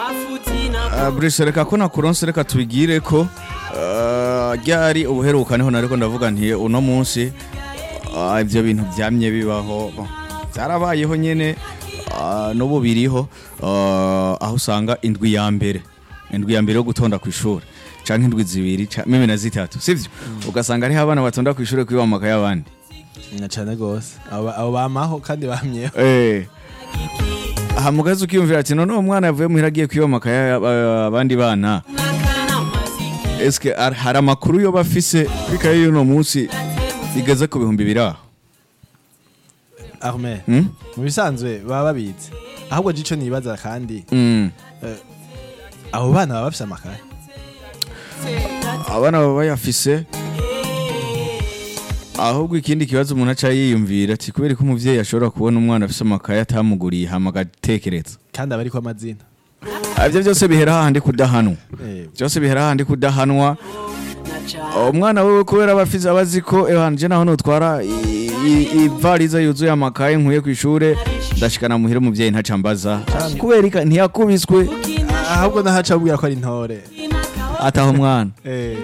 Ah, Bruce reka ko nakuronse reka tubigire ko ah, ryari ubuheruka niho nariko ndavuga nti uno munsi ah, ivyo bintu vyamye bibaho Bon, vyarabayeho nyene ah, n'ubu biriho ah, aho usanga indwi ya mbere indwi ya mbere yo gutonda ku ishuri canke indwi zibiri ca- mimi na zitatu sivyo ugasanga hariho abana batonda ku ishuri kwiba mu makaye y'abandi na cane gose abo abo bamaho kandi bamyeho Eh. aha mugazi ukiyumvira ati none uwo mwana yavuye muhira agiye kwiba amakaye y'aba- abandi bana eske ar- hari amakuru yoba afise kuri kaye y'uno munsi igeze ku bihumbi biri aho arme Hmm? mu bisanzwe baba babizi ahubwo jico nibaza kandi Mm. abo bana baba bafise amakaye abana baba bayafise ahubwo ikindi kibazo umuntu aca yiyumvira ati kubera ko umuvyeyi ashobora kubona umwana afise amakaye atamuguriye hama agatekereza kandi aba ariko amazina Ah, ivyo byose bihera hahandi kudahanwa Eh, byose bihera hahandi kudahanwa umwana wewe kubera aba afize aba azi ko ewanjye naho nutwara i- i- ivariza yuzuye amakaye nkuye ku ishure ndashikana muhira umuvyeyi ntacambaza kubera ika- ntiyakubiswe ahubwo nahaca abwira ko ari intore ataha umwana Eh,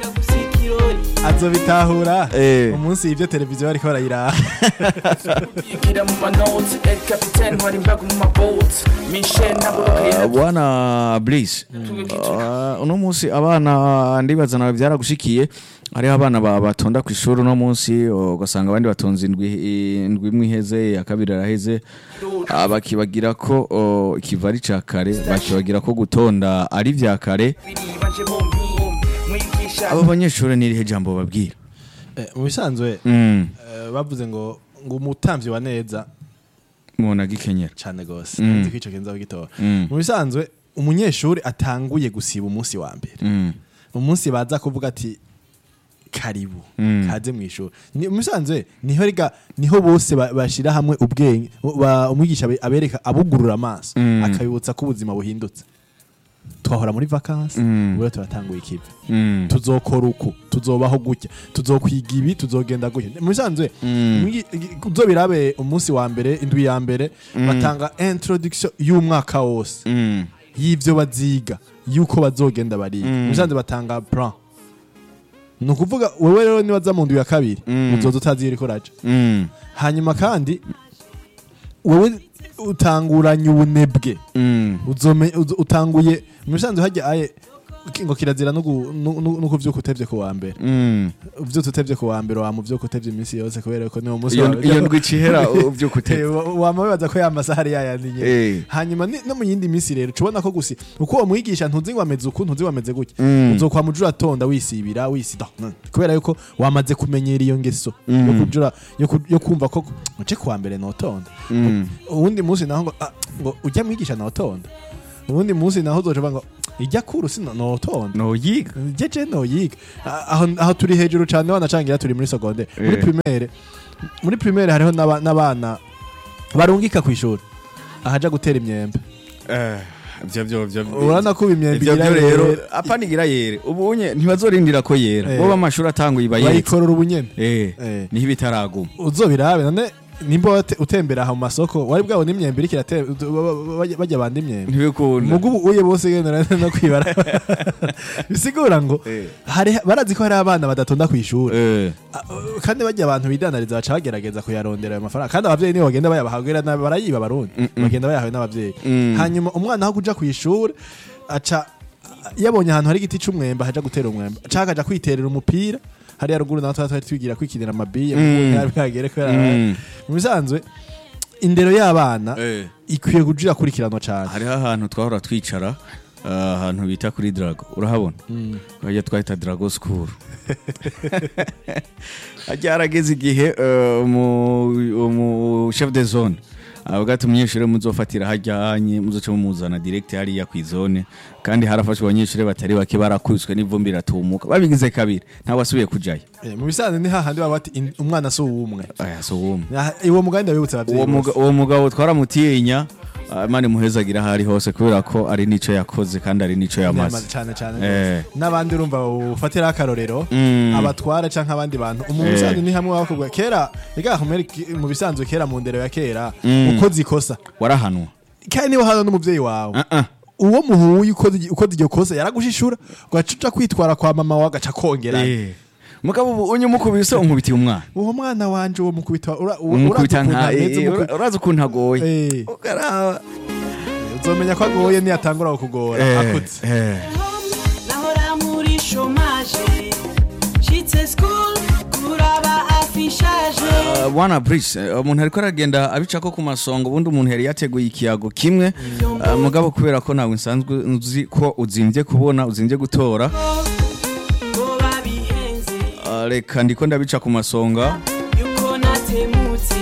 azobitahura Eh. umunsi ivyo televiziyo bariko barayiraha Yigira mu manoti El Capitan ntwara imbago mu maboti Michel Naburuka Ah, yaravuye bwana Bliss ah, uno munsi abana ndibaza nawe byaragushikiye hariho abana ba- batonda ku ishuri uno munsi ugasanga abandi batonze indwi indwi imwe iheze iya kabiri araheze Ah, bakibagira ko oh, ikiva ari ca kare bakibagira ko gutonda ari vya kare baje bombi mwigisha abo banyeshuri n'irihe jambo babwira Eh, mu bisanzwe mm. eh, bavuze ngo ngo umutamvyi wa neza mubona gikenyera cane gose Mm. nzi ko ico kenza gitora Mm. mu bisanzwe umunyeshuri atanguye gusiba umunsi wa mbere Mm. umunsi baza kuvuga ati karibu Mm. kaze mu ishuri Ni- mu bisanzwe niho riga niho bose ba- bashira hamwe ubwenge ba- umwigisha abe- abereka abugurura amaso Mm. akabibutsa ko ubuzima buhindutse twahora muri vakansi Mm. ubu rero turatanguye ikivi Mm. tuzokora uku tuzobaho gutya tuzokwiga ibi tuzogenda gutya mu bisanzwe Mm. umwi- uzobirabe umunsi wa mbere indwi ya mbere batanga introduction y'umwaka wose Mm. y'ivyo baziga yuko bazogenda bariga Mm. mu bisanzwe batanga plan ni ukuvuga wewe rero nibaza mu ndwi ya kabiri Mm. uzoza utazi iriko raja Mm. hanyuma kandi wewe utanguranye ubunebwe Mm. uzome uzo- utanguye mu bisanzwe hajya aye ngo kirazira no gu- no- no no kuvyuka utevye ku wa mbere Mm. uvyutse utevye ku wa mbere wama uvyuka utevye iminsi yose kubera ko niwo munsi iyo wawe iyo ndwi icihera uvyuka Eh, utevye wa- wama wibaza ko ya masaha ari yayandi nyene Eh. hanyuma ni- no mu yindi minsi rero ubona ko gusi uko uwo mwigisha ntuzi ngo ameze uku ntuzi ngo ameze gutya Mm. uzokwama ujura atonda wisibira wisida Mm. kubera yuko wamaze kumenyera iyo ngeso Mm. yo kujura yo ku- yo kumva ko muce kuwa mbere notonda Mm. uwundi munsi naho ngo ah, ngo ujya mwigisha notonda uwundi munsi naho uzoca uvuga ngo ijya kuru si no- notonda noyiga jeje noyiga Ah, aho aho turi hejuru cyane wanacangira turi muri secondaire muri Eh. primaire muri primaire hariho n'aba- n'abana barungika ku ishuri ahaja gutera imyembe ivyo vyo vyo urabona ko ubu imyembe ivyo igira vyo rero yere, apanigira yere ubunye ntibazorindira ko yera Eh. bo b'amashuri atanguye iba yetse bayikorora ubunyene eh Eh. niho ibitaraguma uzobirabe none nimba wate- utembera aha mu masoko wari bwabona imyembe iriko irate- bajya- bajya banda imyembe ntibikunda mugu ubu uye bose gendera no kwibara bisigura ngo Eh. hari barazi ko hari abana badatonda ku ishuri eh Ah, uh, kandi bajya abantu bidanariza baca bagerageza kuyarondera ayo mafaranga kandi abavyeyi nibo bagenda bayabaha barayiba barundi bagenda bayahawe n'abavyeyi Mm. hanyuma umwana aho kuja ku ishuri aca yabonye ahantu hari igiti c'umwembe ahaja gutera umwembe aca akaja kwiterera umupira hariya ruguru naho twari twari twigira kwikinira amabiye Mm. ntiyari bwagere kubera Mm. mu bisanzwe indero y'abana eh ikwiye kuja ikurikiranwa cane hariho ahantu twahora twicara ah, ahantu bita kuri drago urahabona hajya twahita drago school hajya harageze igihe eh, umu- umu chef de zone avuga ati umunyeshuri muzofatira hajya hanye muzoce mumuzana direct hariya ku izone kandi harafashwe abanyeshuri batari bake barakubiswe n'ivumbi riratumuka babigize kabiri ntawe asubiye kujayo Eh, mu bisanzwe ni hahandi baba bati "In- umwana si uwumwe aya so wumwe Ah, uwo mugani ndabibutsa uwo abavyeyi muga- bose uwo mugabo twaramutinya ah, imana imuhezagira aho ari hose kubera ko ari n'ico yakoze kandi ari n'ico yamaze Yamaze cane cane Eh. rwose. n'abandi urumva ufatiraho akarorero Mm. abatwara canke abandi bantu umuntu Eh. bisanzwe ni hamwe bakubwa kera rega humere mu bisanzwe kera mu ndero ya kera Mm. ukoze ikosa warahanwa kandi niba hano n'umuvyeyi wawe Ah, ah. uwo muhuye ukoze ukoze iryo kosa yaragushishura ugaca uja kwitwara kwa mama wawe agaca kongera Eh. mugabo ubu unyu mukubise unkubitiye umwana uwo mwana wanje uwo mukubita ura- u- umukubita urazi ukuntu nka ameze, eh, umuku- ura- urazi ukuntu agoye Eh, ukaraba uzomenya ko agoye niyatangura kukugora Eh, akutse eh. nahora muri shomaje nshitse school kuraba afishaje Uh, bwana Brice eh, umuntu ariko aragenda abicako ku masongo ubundi umuntu yari yateguye ikiyago kimwe uh, mugabo kubera ko nawe nsanzwe nzi ko uzimvye kubona uzimvye gutora ngo babihenze uh, reka ndiko ndabica ku masonga yuko natemutse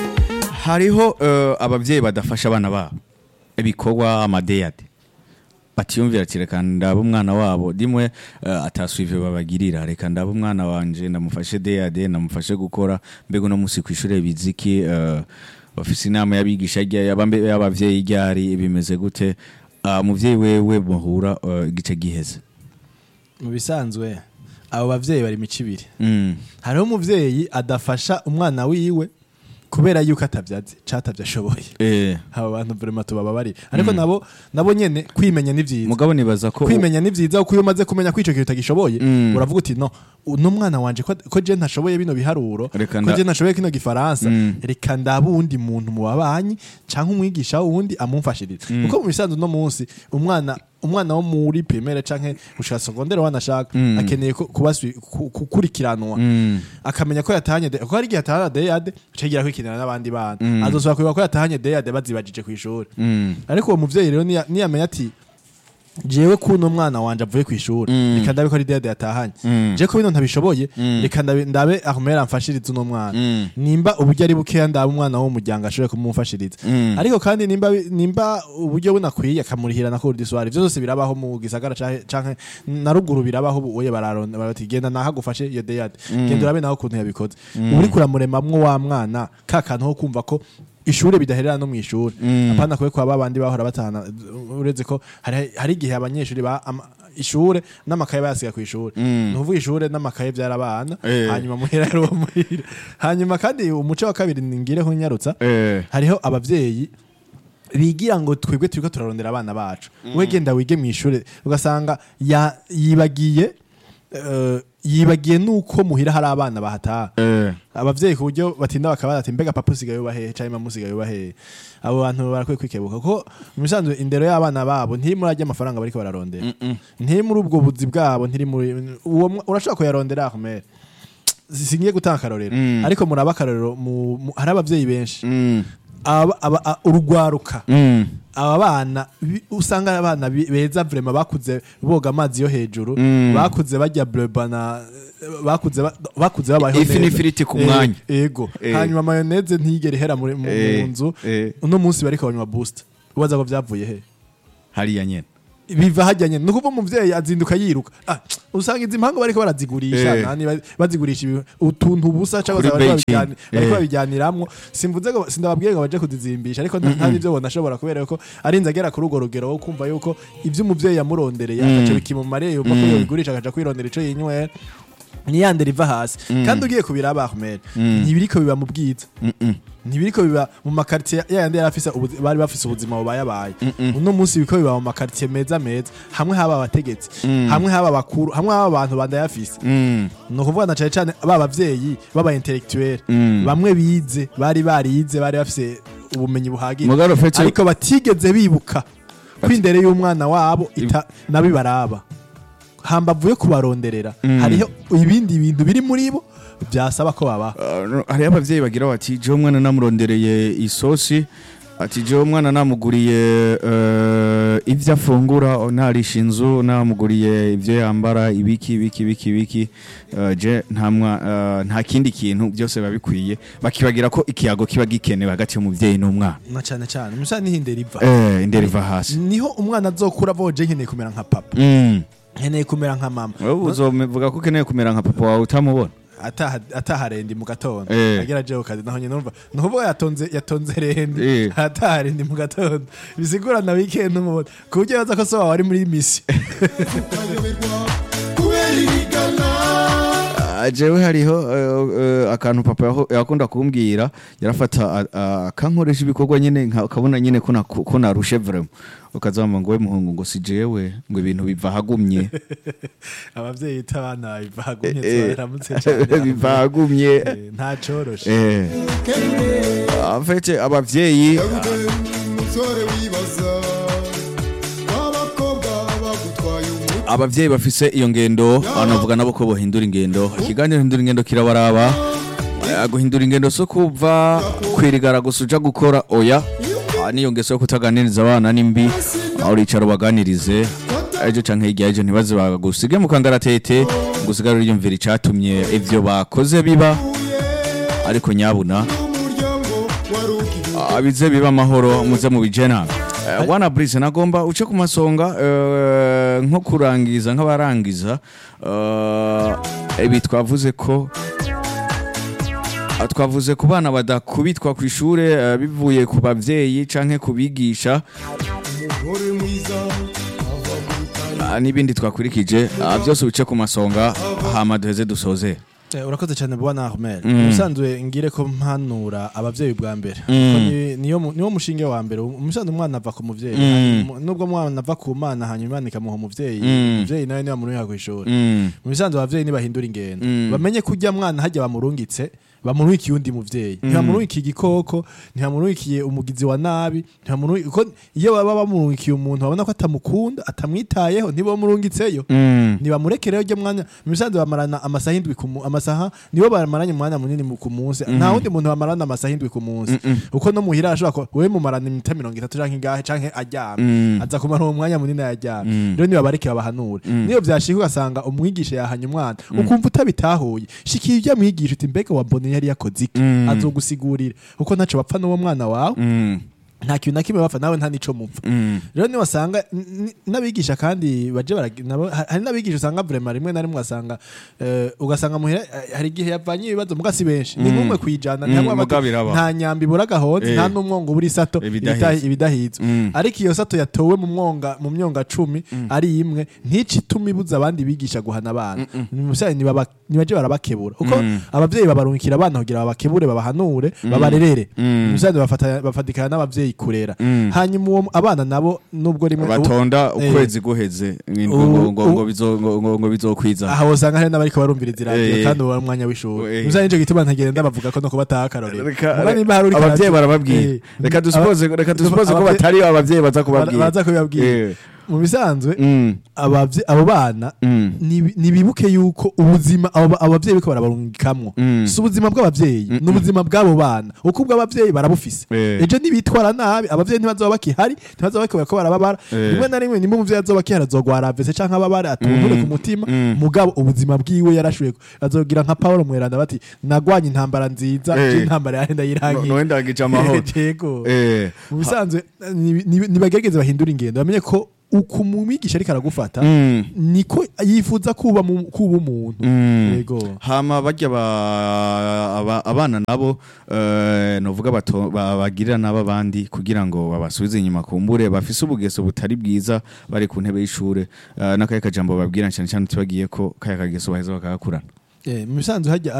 hariho uh, abavyeyi badafasha abana babo ibikorwa amadeyade batiyumvira ati reka ndaba umwana wabo dimwe uh, ataswive babagirira reka ndaba umwana wanje ndamufashe deyade ndamufashe gukora mbega uno musi kw'ishure biziki uh, bafise inama y'abigisha rya- y'abambe- y'abavyeyi ryari bimeze gute uh, muvyeyi wewe muhura uh, igice giheze mu bisanzwe abo bavyeyi bari mico ibiri mm. hariho umuvyeyi adafasha umwana wiwe kubera yuko atavyazi catavye ashoboye eh, abo bantu vraiment tubababari ariko nabo nabo nyene kwimenya ni vyiza mugabo nibaza ko kwimenya ni vyiza kuko iyo umaze kumenya ko ico kintu utagishoboye Mm. uravuga uti no uno mwana wanje ko, ko je ntashoboye bino biharuro Reka ko nda- je ntashoboye kino gifaransa Mm. reka ndaba uwundi muntu mu babanyi canke umwigisha wundi amumfashirize kuko mu bisanzwe uno munsi umwana umwana wo muri primaire canke gushika secondaire wanashaka Mm. akeneye ko- kuba sui- ku- gukurikiranwa Mm. akamenya ko yatahanye de- kuko hari igihe atahana deyade acagira kwikinira n'abandi bana Mm. azosubira kwibuka ko yatahanye deyade bazibajije kw'ishuri Mm. ariko uwo muvyeyi rero niya- niyamenya ati jewe kuno mwana wanje avuye kw'ishuri Mm. reka ndabe ko ari deyade yatahanye Mm. je ko bino ntabishoboye Mm. reka ndabe ndabe ahumera amfashirize uno mwana Mm. nimba uburyo ari bukeya ndabe umwana wo mu muryango ashobore kumumfashiriza Mm. ariko kandi nimba nimba uburyo bunakwiye akamurihira na cours du soir ivyo vyose birabaho mu gisagara canke- canke na ruguru birabaho ubu oye bararonda barati genda nahagufashe iyo deyade genda urabe naho ukuntu yabikoze ubu uriko uramuremamwo wa mwana ka kantu ko kumva ko ishure bidaherera no mw'ishure Mm. apana kwe kwa babandi bahora batahana uretse ko hari hari igihe abanyeshuri ba ama- ishure n'amakaye bayasiga ku ishure Mm. ni ukuvuga ishure n'amakaye vyarabana Eh. hanyuma muhira ari uwo muhira hanyuma kandi umuco wa kabiri ningireho nyarutsa eh. hariho abavyeyi bigira ngo twebwe turiko turarondera abana bacu we genda wige mw'ishure ugasanga ya- yibagiye eh, yibagiye nuko muhira hari abana bahataha Eh. abavyeyi ku buryo batinda bakabaza ati mbega papa usigaye uba hehe canke mama usigaye uba hehe abo bantu barakwiye kwikebuka kuko mu bisanzwe indero y'abana babo ntiri muri arya amafaranga bariko bararondera ntiri muri ubwo buzi bwabo ntiri muri uwo mwa- urashobora kuyarondera akomere singiye gutanga akarorero Mm. ariko muraba akarorero mu- mu- hari abavyeyi benshi Mm. aba- aba- a- urugwaruka Mm. aba bana bi- usanga ari abana bi- beza vrema bakuze boga amazi yo hejuru Mm. bakuze barya bleba na bakuze ba- bakuze babayeho Ifi n'ifiriti ku mwanya. Eh, ego Eh. hanyuma mayoneze ntigere ihera muri- mu Eh, mu nzu eh. uno munsi bariko banywa boost ubaza ko vyavuye he hariya nyene biva hajyanye ni ukuvuga umuvyeyi azinduka yiruka ah, usanga izi mpango bariko barazigurisha Eh. nani ba- bazigurisha ibi- utuntu busa cyangwa se Kuri bariko Beijing. babijyani- bariko Eh. babijyaniramwo simvuze ngo sindababwiye ngo baje kuzizimbisha ariko nta nta n'ivyo bona ashobora kubera yuko arinze agera kuri urwo rugero wo kumva yuko ivyo umuvyeyi yamurondereye Mm. agaca bikimumariye yumva ko Mm. yobigurisha agaca kwirondera ico yinywera niyande riva hasi kandi ugiye kubiraba Ahmed Mm. ntibiriko biba mu bwiza Mm-mm. ntibiriko biba mu makartier yayandi yari afise ubuzi- bari bafise ubuzima bubayabaye Mm-mm. uno munsi biko biba mu makartier meza meza hamwe haba abategetsi Mm. hamwe haba abakuru hamwe haba abantu bandayafise Mm. ni ukuvuga na cane cane ba bavyeyi baba intellectuel Mm. bamwe bize bari barize bari bafise ubumenyi buhagije Mugabo Fetso- ariko batigeze bibuka ko indere y'umwana wabo ita nabibaraba hambavu yo kubaronderera Mm. hariho ibindi bintu biri muri bo byasaba ko babaho Uh, no, hariho abavyeyi bagira bati jewe umwana namurondereye isosi ati jewe umwana namuguriye uh, ivyo afungura narisha inzu namuguriye ivyo yambara ibiki ibiki ibiki ibiki uh, je nta mwa- uh, nta kindi kintu byose biba bikwiye bakibagira ko ikiyago kiba gikenewe hagati y'umuvyeyi n'umwana na cane cane musa niho indero iva eh, indero iva hasi niho umwana azokura avoje nkeneye kumera nka papa mm. nkeneye kumera nka mama wowe uzovuga ko ukeneye kumera nka papa wawe utamubona ataha ataha rendi mu gatondo Eh. agera jewe kazi naho nyine numva nukuvuga yatonze yatonze rendi Eh. ataha rendi mu gatondo bisigura na weekend umubona ku buryo yaza ko so wawe ari muri misi Ah, jewe hariho eh, eh, akantu papa yaho- yakunda kumbwira yarafata a- a- akankoresha ibikorwa nyene nka- ukabona nyene ko naku- ko narushe vraiment ukazamba ngo we muhungu ngo si jewe ngo ibintu biva hagumye abavyeyi bita abana bivagumye Eh, baramutse cyane biva hagumye Eh, nta coroshe eh en fait abavyeyi umusore wibaza w'abakobwa bagutwaye umuti abavyeyi bafise iyo ngendo banavuga nabo ko bohindura ingendo ikiganiro hindura ingendo kirabaraba Eh, guhindura ingendo so kuva kwirigara gusa uja gukora oya Ah, niyo ngeso yo kutaganiriza abana nimbi aho uricara ubaganirize ejo canke hirya ejo ntibaze bagusige mu kangaratete ngo usigare uriyumvira icatumye ivyo bakoze biba ariko nyabuna umuryango wari ukivuga Ah, bize biba amahoro muze mu bijena Eh, wana brise nagomba uce ku masonga eh, nko kurangiza nk'abarangiza eh, ibi twavuze ko ah, twavuze ku bana badakubitwa ku ishure eh, bivuye ku bavyeyi canke ku bigisha umugore mwiza ava gutanga ah, n'ibindi twakurikije ah, byose uce ku masonga hama duheze dusoze Eh, urakoze cyane bwana Ahmed Mm. usanzwe ngire ko mpanura abavyeyi bwa mbere Mm. Ko ni- niyo mu- niwo mushinge wa mbere umusanzwe umwana ava ku muvyeyi Mm. hanyuma- nubwo umwana ava ku mana hanyuma imana ikamuha umuvyeyi Mm. umuvyeyi nawe niba muruha kw'ishuri Mm. mu bisanzwe abavyeyi ntibahindura ingendo Mm. bamenye ko ujya mwana hajya bamurungitse bamurungikiye undi muvyeyi ntibamurungikiye igikoko ntibamurungikiye umugizi wa nabi ntibamurungikiye ko iyo baba bamurungikiye umuntu babona ko atamukunda atamwitayeho ntibamurungitseyo Mm. ntibamureke rero ujya mwanya mu bisanzwe bamarana amasaha indwi ku mu- amasaha nibo bamaranye umwanya munini mu- ku munsi nta wundi muntu bamarana amasaha indwi ku munsi uko no muhira ashobora ko wewe mumarana iminota mirongo itatu canke ingahe canke aryamye Mm. aza kumara uwo mwanya munini yaryamye Mm. rero nibabareke babahanure niyo vyashika ugasanga umwigisha yahanye umwana ukumva utabitahuye shikira ujya mwigisha uti mbega wambone yari yakoze iki Mm. azogusigurira kuko ntaco bapfa n'uwo mwana wawe Mm. nta kintu na kimwe bapfa nawe nta nico mupfa Mm. rero niwasanga n- n- n'abigisha kandi baje barag- nabo- ha- hari n'abigisha usanga vrema rimwe na rimwe asanga eh, ugasanga muhira eh, hari igihe yavanye ibibazo muga si benshi ni nk'umwe kwijana Mm, ntihamwe bati, muga biraba. nta nyambi ibura agahonzi Eh. nta n'umwongo ubura isato Ibidahiza. ibitahi- ibidahizwe Mm. ariko iyo sato yatowe mu mwonga mu myonga cumi ari imwe ntici ituma ibuza abandi bigisha guhana abana Musaye nibaba- nibaje barabakebura kuko Mm. abavyeyi babarungikira abana kugira babakebure babahanure babarerere Mm. Musaye bafata- bafatikana n'abavyeyi kurera Mm. hanyuma uwo abana nabo nubwo rimwe batonda Eh. ukwezi guheze ngo Ubu- ngo ngo bizo- ngo- ngo- ngo bizokwiza aha usanga hari n'abariko barumviriza iradiyo Eh. kandi uwo ari umwanya w'ishuri Eh. musa nico gituma ntagenda bavuga ko no kubataha akarorero Reka- Muga nimba hari uriko abavyeyi arati- barababwira Eh. reka dusupoze reka dusupoze ko Abavye- batari abavyeyi baza ba- kubabwira baza kubibabwira Eh. mu bisanzwe Mm. abavye- abo bana Mm. nibi- nibibuke yuko ubuzima abo ba- abavyeyi bariko barabarungikamwo Mm. si ubuzima bw'abavyeyi ni ubuzima bw'abo bana uko ubw'abavyeyi barabufise Eh. ejo nibitwara nabi abavyeyi ntibazoba bakihari ntibazoba bakibara ko barababara Eh. rimwe na rimwe nimba umuvyeyi azoba akihari azogwara avese canke ababare atunture ku mutima Mm. mugabo ubuzima bwiwe yarashuye azogira nka Paulo Mweranda bati nagwanye intambara nziza Eh. je intambara yahenda yirangiye No- nowendagije amahoro. yego Eh. mu bisanzwe ni- ni- nibagerageze bahindura ingendo bamenye ko uko umwigisha ariko aragufata Mm. niko yifuza kuba mu- kuba umuntu Mm. yego hama barya ba- aba- abana nabo eh, novuga bato- ba- bagirira nabo abandi kugira ngo babasubize inyuma kumbure bafise ubugeso butari bwiza bari ku ntebe y'ishure eh, n'akahe kajambo babwira cyane cyane tubagiye ko kaya kageso baheza bakagakurana Eh, mu bisanzwe hajya